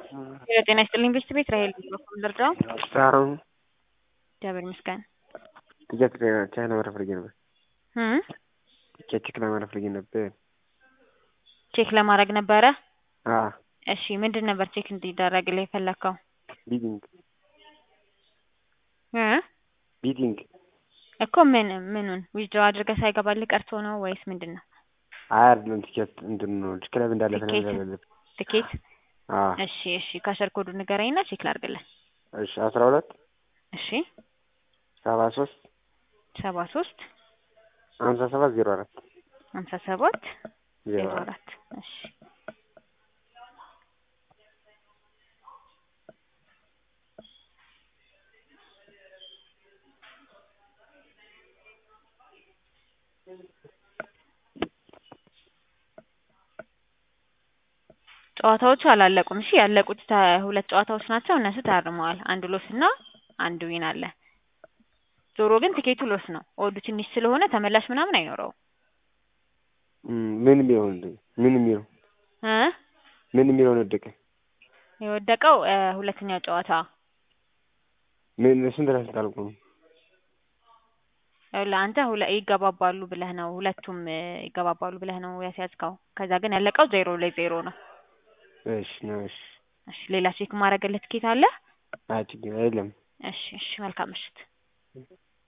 ጤና ይስጥልኝ ቤስት ቤት ራሄል በኩል ልርዳው? አሁን እግዚአብሔር ይመስገን። ጥያቄ ቻይና ማረፍ ፈልጌ ነበር። እም ቼክ ለማረፍ ፈልጌ ነበር። ቼክ ለማድረግ ነበረ። አ እሺ ምንድን ነበር ቼክ እንዲደረግልህ የፈለግከው? ቢዲንግ እ ቢዲንግ እኮ ምን ምኑን ዊዝድሮ አድርገህ ሳይገባልህ ቀርቶ ነው ወይስ ምንድን ነው? አይ አይደለም ቲኬት እንትን ነው ክለብ እንዳለፈ ነው ቲኬት? ያለበት። ትኬት? አ እሺ እሺ ካሸር ኮዱ ንገረኝና ቼክ ላድርግልህ። እሺ አስራ ሁለት እሺ ሰባ ሶስት ሰባ ሶስት ሀምሳ ሰባት ዜሮ አራት ሀምሳ ሰባት ዜሮ ዜሮ አራት አራት እሺ ጨዋታዎቹ አላለቁም። እሺ ያለቁት ተ- ሁለት ጨዋታዎች ናቸው። እነሱ ታርመዋል። አንድ ሎስ እና አንድ ዊን አለ። ዞሮ ግን ትኬቱ ሎስ ነው። ኦዱ ትንሽ ስለሆነ ተመላሽ ምናምን አይኖረውም። እም፣ ምን የሚለው ምን የሚለው እ ምን የሚለውን ወደቀ የወደቀው እ ሁለተኛው ጨዋታ ምን ስንት ላይ ስንት አልቆ ነው? ለአንተ ሁለ ይገባባሉ ብለህ ነው ሁለቱም እ ይገባባሉ ብለህ ነው ያስያዝከው። ከዛ ግን ያለቀው ዜሮ ለዜሮ ነው። እሺ ነው እሺ። እሺ ሌላ ቼክ ማድረግልህ ትኬት አለ? አይ ችግር የለም። እሺ እሺ መልካም ምሽት።